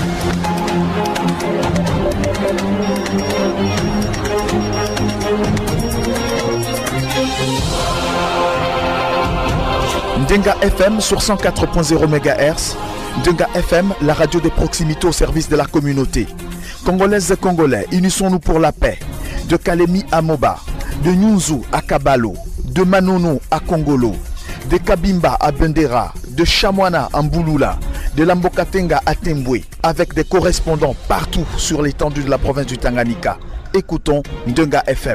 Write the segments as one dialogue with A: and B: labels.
A: Ndenga FM sur 104.0 MHz. Ndenga FM, la radio des proximités au service de la communauté. Congolaises et Congolais, unissons-nous pour la paix. De Kalemi à Moba, de Nyunzu à Kabalo, de Manono à Kongolo, de Kabimba à Bendera, de Chamwana à Mbouloula, de Lambokatenga à Tembwe, avec des correspondants partout sur l'étendue de la province du Tanganyika. Écoutons Ndenga FM.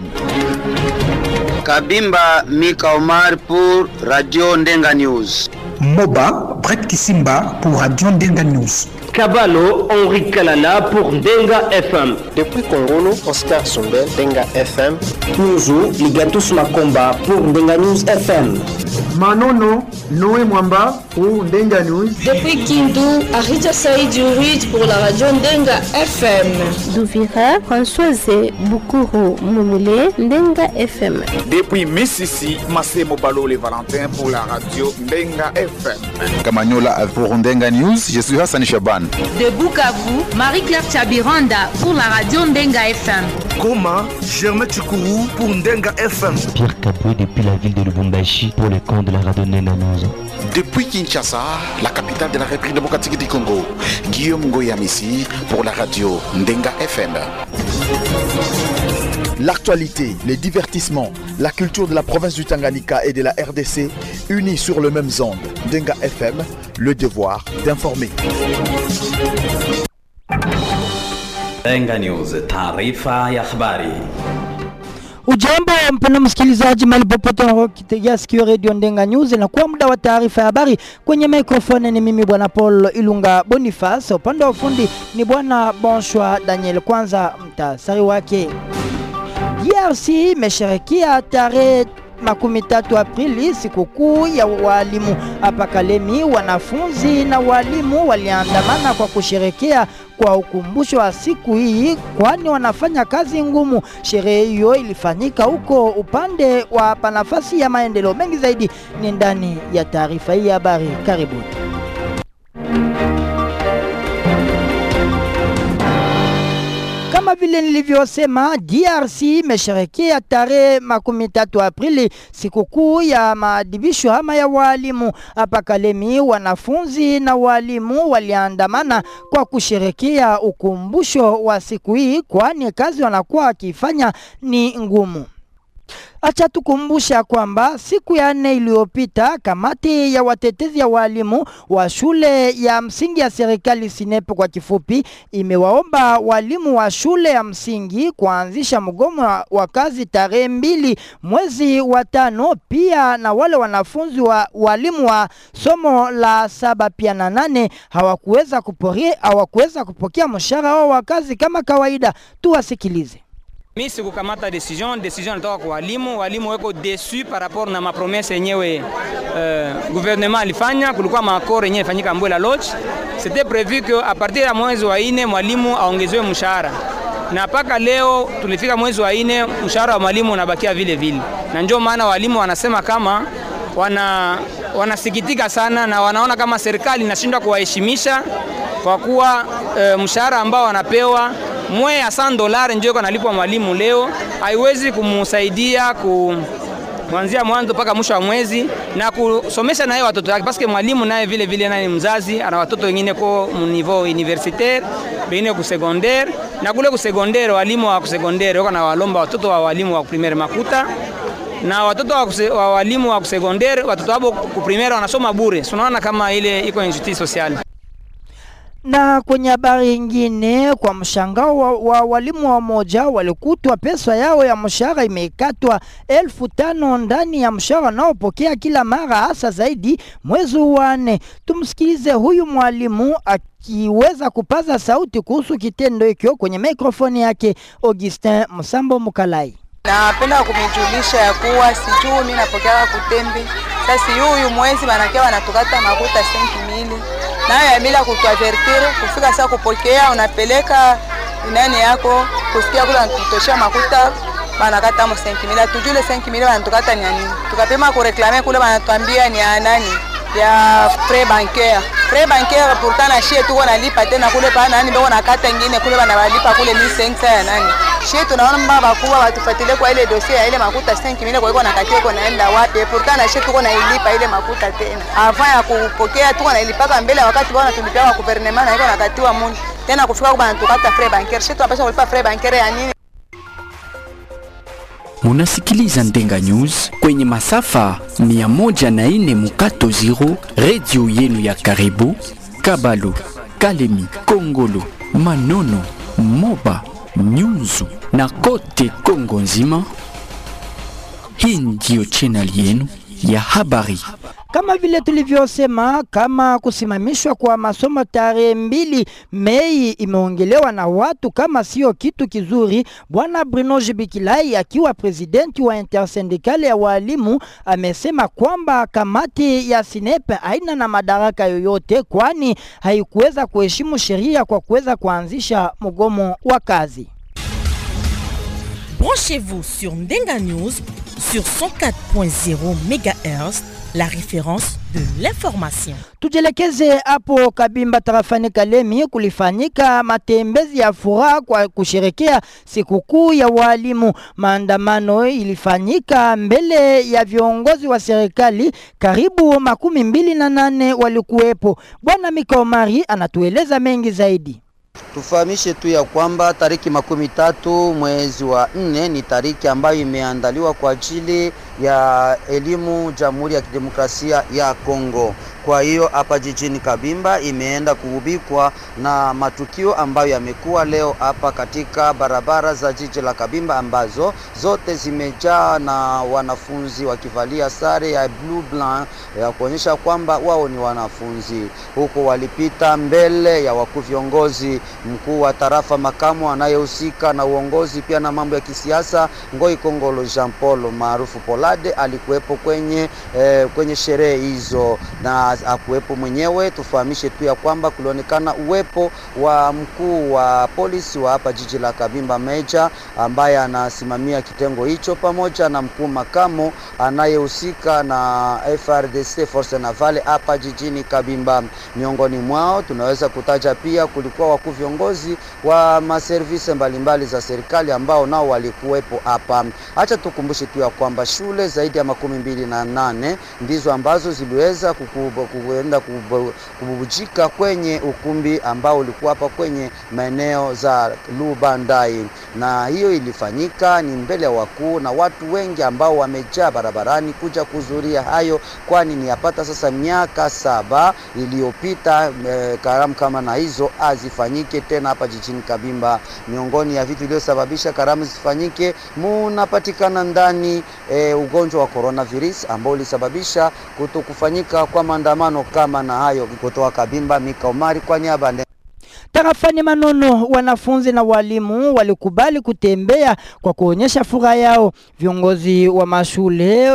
B: Kabimba Mika Omar pour Radio Ndenga News.
C: Moba Brett Kisimba pour Radio Ndenga News.
D: Kabalo Henri Kalala pour Ndenga FM.
E: Depuis Congolo, Oscar Sumbel, Ndenga FM.
F: Nyuzu Ligatus Makomba pour Ndenga News FM.
G: Manono Noé Mwamba pour Ndenga News.
H: Depuis Kindu, Arita Saïdi Ruiz pour la radio Ndenga FM.
I: Douvira, Françoise Bukuru Mumule, Ndenga FM.
J: Depuis Mississi, Massimo Balole Valentin pour la radio Ndenga FM.
K: Kamanyola pour Ndenga News, je suis Hassan Chaban.
L: De Bukavu, Marie-Claire Chabiranda pour la radio Ndenga FM.
M: Goma, Germain Chukuru pour Ndenga FM.
N: Pierre Caboué depuis la ville de Lubumbashi pour le compte de la radio Ndenga News.
O: Depuis Kinshasa, la capitale de la République démocratique du Congo, Guillaume Ngoyamissi pour la radio Ndenga FM.
A: L'actualité, les divertissements, la culture de la province du Tanganyika et de la RDC unis sur le même onde. Ndenga FM, le devoir d'informer.
P: Ndenga News, taarifa ya habari.
Q: Ujambo mpendwa msikilizaji, mahali popote unakitegea sikio redio Ndenga News, na kuwa muda wa taarifa ya habari. Kwenye mikrofoni ni mimi bwana Paul Ilunga Boniface, upande wa ufundi ni bwana Bonshwa Daniel. Kwanza mtasari wake. DRC imesherekea tarehe makumi tatu Aprili sikukuu ya walimu hapa Kalemi. Wanafunzi na walimu waliandamana kwa kusherekea kwa ukumbusho wa siku hii, kwani wanafanya kazi ngumu. Sherehe hiyo ilifanyika huko upande wa panafasi ya maendeleo. Mengi zaidi ni ndani ya taarifa hii ya habari. Karibuni. Kama vile nilivyosema, DRC imesherekea tarehe makumi tatu Aprili sikukuu ya maadhibisho ama ya walimu hapa Kalemi. Wanafunzi na walimu waliandamana kwa kusherekea ukumbusho wa siku hii, kwani kazi wanakuwa wakifanya ni ngumu. Acha tukumbusha kwamba siku ya nne iliyopita kamati ya watetezi ya walimu wa shule ya msingi ya serikali Sinepe kwa kifupi, imewaomba walimu wa shule ya msingi kuanzisha mgomo wa kazi tarehe mbili mwezi wa tano, pia na wale wanafunzi wa walimu wa somo la saba pia na nane hawakuweza kupokea hawakuweza kupokea mshahara wao wa kazi kama kawaida. Tuwasikilize.
R: Mi sikukamata decision, decision natoka kwa walimu. Walimu weko desu par rapport na mapromese yenyewe uh, gouvernement alifanya. Kulikuwa makoro yenyewe ifanyika Mbwela Lodge, c'était prévu que a partir ya mwezi wa ine mwalimu aongezewe mshahara na mpaka leo tulifika mwezi wa ine, mshahara wa mwalimu unabakia vile vile, na ndio maana walimu wanasema kama wana wanasikitika sana na wanaona kama serikali inashindwa kuwaheshimisha kwa kuwa e, mshahara ambao wanapewa mwe ya 100 dolari ndio iko analipwa mwalimu leo, haiwezi kumsaidia ku kuanzia mwanzo mpaka mwisho wa mwezi na kusomesha naye watoto wake, paske mwalimu naye vile vile naye ni mzazi, ana watoto wengine ko niveau universitaire, wengine ku secondaire, na kule ku secondaire walimu wa ku secondaire wako na walomba watoto wa walimu wa primaire makuta na watoto wa, kuse, wa walimu wa kusekondere watoto wabo kuprimera wanasoma bure. Unaona kama ile iko injustice sociale.
Q: Na kwenye habari nyingine, kwa mshangao wa, wa walimu wa moja walikutwa pesa yao ya mshahara imekatwa elfu tano ndani ya mshahara wanaopokea kila mara, hasa zaidi mwezi wa nne. Tumsikilize huyu mwalimu akiweza kupaza sauti kuhusu kitendo hicho kwenye mikrofoni yake Augustin Msambo Mukalai.
S: Napenda kumijulisha ya kuwa sijui mimi napokea kutembe sasa, yuyu mwezi wanakia wanatukata makuta senki mili nayo ya bila kutuavertire kufika saa kupokea, unapeleka nani yako kusikia kule wanatutoshea makuta banakata mo senki mili, atujule senki mili wanatukata ni nini, tukapema kureklame kule wanatuambia ni ya nani ya pre bancaire frais bancaire pourtant na shie tuko nalipa tena kule pa nani beko na kata ingine kule bana balipa kule 1500 ya nani shie tunaona mbaba bakubwa batufuatilie kwa ile dossier ya ile makuta 5000 kwa iko na kati iko naenda wapi pourtant na shie tuko nailipa ile makuta tena avant ya kupokea tuko nailipaka mbele wakati bwana tulipia kwa gouvernement na iko nakatiwa muni tena kufika kwa bana tukata frais bancaire shie tunapaswa kulipa frais bancaire ya nini
T: Munasikiliza Ndenga News kwenye masafa 104 mukato 0 redio yenu ya karibu Kabalu, Kalemi, Kongolo, Manono, Moba, Nyunzu na kote Kongo nzima. Hii ndiyo channel yenu ya habari.
Q: Kama vile tulivyosema, kama kusimamishwa kwa masomo tarehe mbili Mei imeongelewa na watu kama sio kitu kizuri. Bwana Bruno Jibikilai akiwa presidenti wa intersindikali ya walimu amesema kwamba kamati ya Sinepe haina na madaraka yoyote, kwani haikuweza kuheshimu sheria kwa kuweza kuanzisha mgomo wa kazi.
U: Branchez-vous sur Ndenga News sur 104.0 MHz, la référence de l'information.
Q: Tujielekeze hapo Kabimba tarafani Kalemi, kulifanyika matembezi ya furaha kwa kusherekea sikukuu ya walimu. Maandamano ilifanyika mbele ya viongozi wa serikali, karibu makumi mbili na nane walikuwepo. Bwana Mikaomari anatueleza mengi zaidi.
V: Tufahamishe tu ya kwamba tariki makumi tatu mwezi wa nne ni tariki ambayo imeandaliwa kwa ajili ya elimu Jamhuri ya Kidemokrasia ya Kongo. Kwa hiyo hapa jijini Kabimba imeenda kuhubikwa na matukio ambayo yamekuwa leo hapa katika barabara za jiji la Kabimba ambazo zote zimejaa na wanafunzi wakivalia sare ya blue blanc ya kuonyesha kwamba wao ni wanafunzi, huku walipita mbele ya wakuu viongozi. Mkuu wa tarafa makamu anayehusika na uongozi pia na mambo ya kisiasa Ngoi Kongolo Jean Paul maarufu Polade alikuwepo kwenye, eh, kwenye sherehe hizo na akuwepo mwenyewe. Tufahamishe tu ya kwamba kulionekana uwepo wa mkuu wa polisi wa hapa jiji la Kabimba Meja ambaye anasimamia kitengo hicho pamoja na mkuu makamu anayehusika na FRDC Force Navale hapa jijini Kabimba. Miongoni mwao tunaweza kutaja pia kulikuwa wakuu viongozi wa maservisi mbalimbali za serikali ambao nao walikuwepo hapa. Acha tukumbushe tu ya kwamba shule zaidi ya makumi mbili na nane ndizo ambazo ziliweza kuenda kububujika kwenye ukumbi ambao ulikuwa hapa kwenye maeneo za Lubandai, na hiyo ilifanyika ni mbele ya wakuu na watu wengi ambao wamejaa barabarani kuja kuhudhuria hayo, kwani ni yapata sasa miaka saba iliyopita eh, karamu kama na hizo azifanyike tena hapa jijini Kabimba. Miongoni ya vitu vilivyosababisha karamu zifanyike munapatikana ndani eh, ugonjwa wa coronavirus ambao ulisababisha kutokufanyika kwa maandamano kama na hayo. Kutoka Kabimba, Mika Omari kwa niaba
Q: Tarafani Manono, wanafunzi na walimu walikubali kutembea kwa kuonyesha furaha yao. Viongozi wa mashule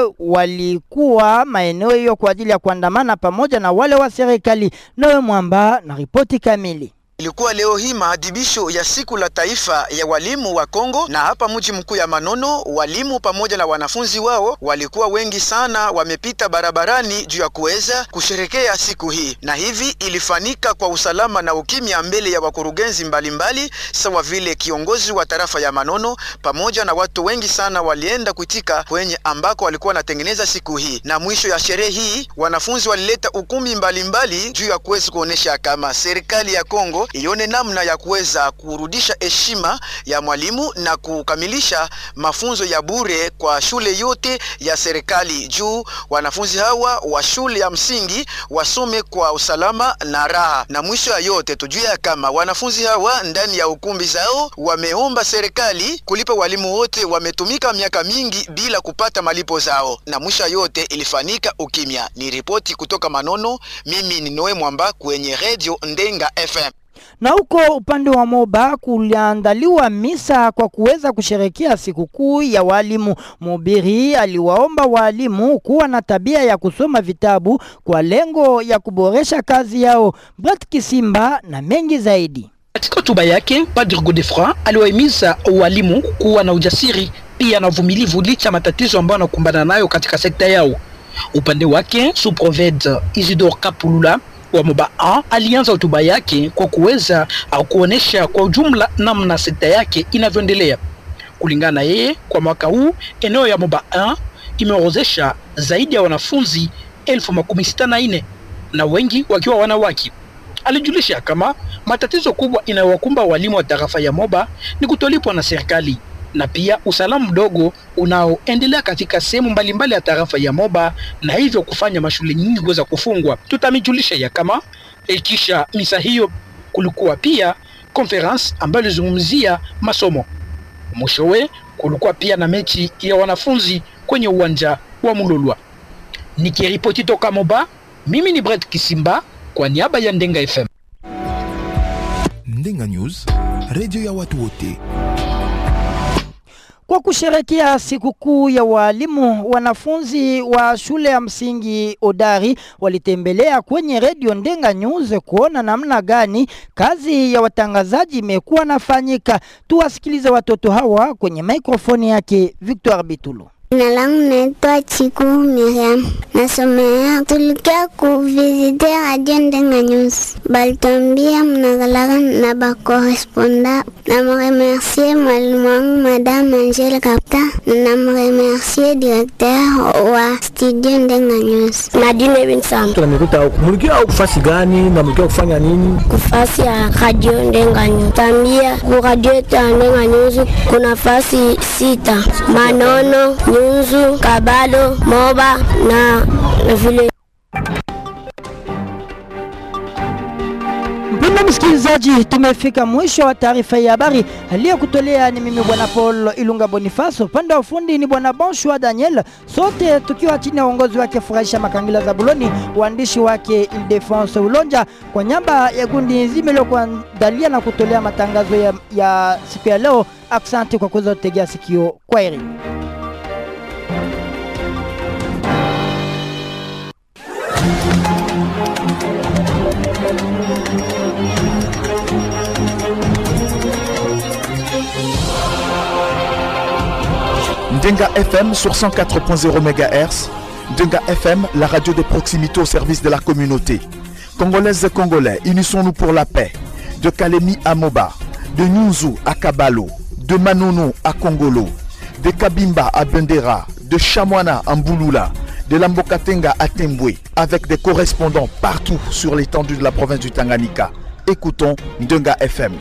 Q: walikuwa maeneo hiyo kwa ajili ya kuandamana pamoja na wale wa serikali. Noe Mwamba na ripoti kamili.
W: Ilikuwa leo hii maadhibisho ya siku la taifa ya walimu wa Kongo, na hapa mji mkuu ya Manono, walimu pamoja na wanafunzi wao walikuwa wengi sana, wamepita barabarani juu ya kuweza kusherekea siku hii, na hivi ilifanyika kwa usalama na ukimya mbele ya wakurugenzi mbalimbali, sawa vile kiongozi wa tarafa ya Manono pamoja na watu wengi sana walienda kuitika kwenye ambako walikuwa wanatengeneza siku hii. Na mwisho ya sherehe hii wanafunzi walileta ukumi mbalimbali juu ya kuweza kuonesha kama serikali ya Kongo ione namna ya kuweza kurudisha heshima ya mwalimu na kukamilisha mafunzo ya bure kwa shule yote ya serikali, juu wanafunzi hawa wa shule ya msingi wasome kwa usalama na raha. Na mwisho ya yote tujue ya kama wanafunzi hawa ndani ya ukumbi zao wameomba serikali kulipa walimu wote wametumika miaka mingi bila kupata malipo zao, na mwisho ya yote ilifanyika ukimya. Ni ripoti kutoka Manono, mimi ni Noe Mwamba kwenye Radio Ndenga FM.
Q: Na huko upande wa Moba kuliandaliwa misa kwa kuweza kusherekea sikukuu ya walimu. Mhubiri aliwaomba walimu kuwa na tabia ya kusoma vitabu kwa lengo ya kuboresha kazi yao. Brat Kisimba na mengi zaidi.
C: Katika hotuba yake, Padre Godefroid aliwahimiza walimu kuwa na ujasiri pia na uvumilivu licha matatizo ambayo wanakumbana nayo katika sekta yao. Upande wake, Suproved Isidore Kapulula wa Moba A alianza hotuba yake kwa kuweza au kuonesha kwa ujumla namna sekta yake inavyoendelea. Kulingana na yeye, kwa mwaka huu eneo ya Moba A imeorozesha zaidi ya wanafunzi elfu makumi sita na nne na wengi wakiwa wanawake. Alijulisha kama matatizo kubwa inayowakumba walimu wa tarafa ya Moba ni kutolipwa na serikali na pia usalama mdogo unaoendelea katika sehemu mbalimbali ya tarafa ya Moba na hivyo kufanya mashule nyingi kuweza kufungwa. Tutamijulisha ya kama ikisha misa hiyo kulikuwa pia conference ambayo ilizungumzia masomo. Mwishowe kulikuwa pia na mechi ya wanafunzi kwenye uwanja wa Mulolwa. Nikiripoti toka Moba, mimi ni Brett Kisimba kwa niaba ya Ndenga FM.
A: Ndenga News, radio ya watu wote.
Q: Kwa kusherekea sikukuu ya walimu, wanafunzi wa shule ya msingi Odari walitembelea kwenye redio Ndenga News kuona namna gani kazi ya watangazaji imekuwa nafanyika. Tuwasikilize watoto hawa kwenye mikrofoni yake Victor Bitulu.
B: Jina langu naitwa Chiku Miriam, nasomea. Tulikia kuvisite Radio Ndenga News, balitwambia mnakalaka na bakoresponda. Namremercie mwalimu wangu Madame Angele Kapta, na namremercie directeur wa studio Ndenga News. Nadine Vinsam.
D: tunamikuta huku mulikia au kufasi gani na mulikia kufanya nini
B: Kufasi ya Radio Ndenga News. Tambia ku radio yetu ya Ndenga News kuna fasi sita: Manono, Nyunzu, Kabalo, Moba na na vile
Q: Mpendwa msikilizaji, tumefika mwisho wa taarifa ya habari aliyokutolea ni mimi bwana Paul Ilunga Bonifaso, upande wa ufundi ni bwana Bonshua Daniel, sote tukiwa chini ya uongozi wake Furahisha Makangila Zabuloni, waandishi wake Ildefonse Ulonja, kwa nyamba ya gundi nzima iliyokuandalia na kutolea matangazo ya, ya siku ya leo. Asante kwa kuweza kutegea sikio. Kwaheri.
A: Ndenga FM sur 104.0 MHz. Ndenga FM, la radio de proximité au service de la communauté. Congolaises et Congolais, unissons-nous pour la paix. De Kalemi à Moba, de Nyunzu à Kabalo, de Manono à Kongolo, de Kabimba à Bendera, de Chamwana à Mbouloula, de Lambokatenga à Tembwe, avec des correspondants partout sur l'étendue de la province du Tanganyika. Écoutons Ndenga FM.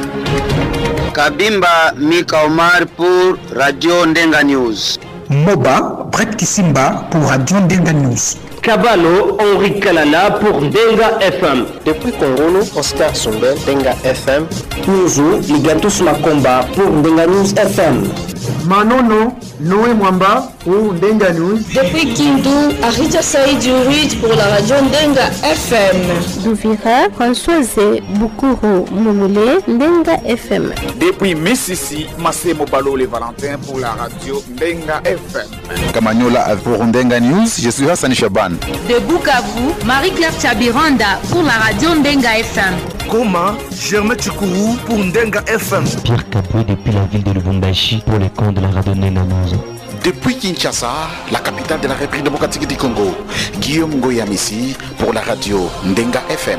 V: Kabimba Mika Omar pour Radio Ndenga News.
E: Moba Brett Kisimba pour Radio Ndenga News.
F: Kabalo Henri Kalala pour Ndenga FM.
X: Depuis Kongolo, Oscar Sumbel, Ndenga FM.
F: Nyuzu Ligatus Makomba pour Ndenga News FM.
G: Manono Noé Mwamba pour Ndenga News.
H: Depuis Kindu, Arita Saïd Ruid pour la radio Ndenga FM.
I: Douvira, Françoise Boukuru Moumoulé, Ndenga FM.
J: Depuis Mississi, Massimo Balole Valentin pour la radio Ndenga FM.
K: Kamanyola pour Ndenga News, je suis Hassan Chaban.
L: De Bukavu, Marie-Claire Tchabiranda pour la radio Ndenga FM.
M: Goma, Germain Chikuru pour Ndenga FM.
N: Pierre Caboué depuis la ville de Lubumbashi pour les comptes de la radio Ndenga News.
O: Depuis Kinshasa, la capitale de la République démocratique du Congo, Guillaume Goyamissi pour la radio Ndenga FM.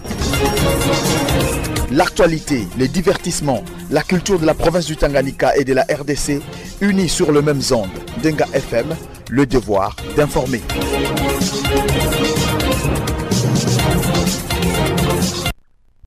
A: L'actualité, les divertissements, la culture de la province du Tanganyika et de la RDC unis sur le même onde. Denga FM, le devoir d'informer.